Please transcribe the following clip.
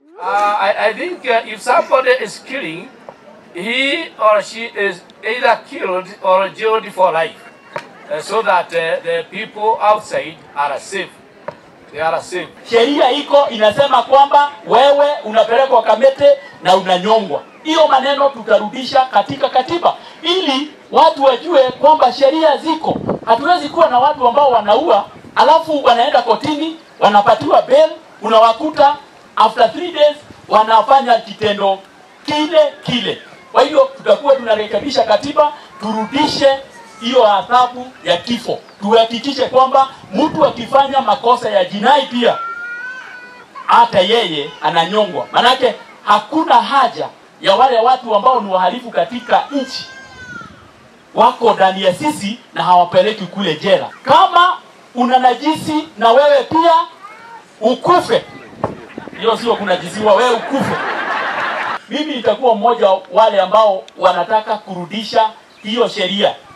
Uh, I, I think uh, if somebody is killing, he or she is either killed or jailed for life, uh, so that uh, the people outside are safe. They are safe. Sheria iko inasema kwamba wewe unapelekwa Kamete na unanyongwa. Hiyo maneno tutarudisha katika katiba ili watu wajue kwamba sheria ziko. Hatuwezi kuwa na watu ambao wanaua alafu wanaenda kotini wanapatiwa bail, unawakuta after three days wanafanya kitendo kile kile. Kwa hiyo tutakuwa tunarekebisha katiba, turudishe hiyo adhabu ya kifo, tuhakikishe kwamba mtu akifanya makosa ya jinai pia hata yeye ananyongwa. Manake hakuna haja ya wale watu ambao ni wahalifu katika nchi wako ndani ya sisi na hawapeleki kule jela. Kama una najisi na wewe pia ukufe, hiyo sio kunajisiwa, wewe ukufe. Mimi nitakuwa mmoja wa wale ambao wanataka kurudisha hiyo sheria